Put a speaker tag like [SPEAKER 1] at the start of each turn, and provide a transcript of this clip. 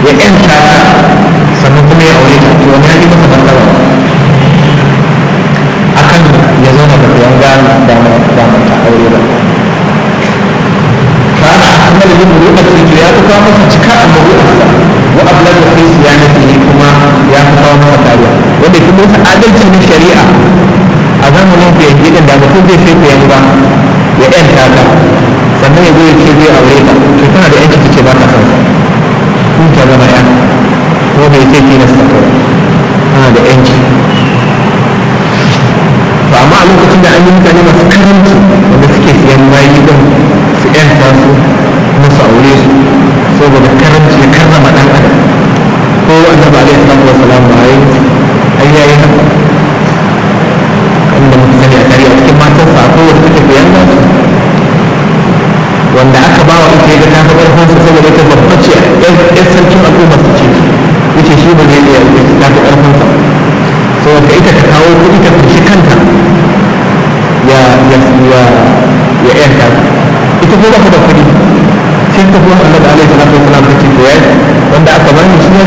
[SPEAKER 1] ya ƴanta ta sannan kuma ya aure ta to wani ya yi masa martaba akan ya zauna da yanga da da ta aure ba kana amal yin muru'ati to ya kawo masa cika a muru'arsa wa ablagu fi siyanatihi kuma ya kawo masa kariya wanda kuma wata adalci na shari'a a zamanin ku yanzu din da mutum zai sai ku yanga ya yanta ta sannan ya zo ya ce zai aure ta to tana da yanci ce ba ta son sa kun ta zama ya ko bai ce tilasta ta ba tana da yanci to amma a lokacin da an yi mutane masu karanci wanda suke siyan bayi din su yanta su kuma su aure su saboda karanci ya karrama dan adam ko annabi alaihi salatu wasalam ba ai ai yayi haka inda muka sani a tarihi a cikin matan sa ko wanda suke siyan ba su wanda aka ba wa ita ga ta fi karfin su saboda ita babba ce yan sarkin al'umma su ce yace shi ba zai iya ta fi karfin sa saboda ita ta kawo kuɗi ta fushi kanta ya ya ya ya yanka ita ko ba ta da kuɗi sai ta kuma annabi alaihi salatu wasalam ta ce to ya wanda aka bani shi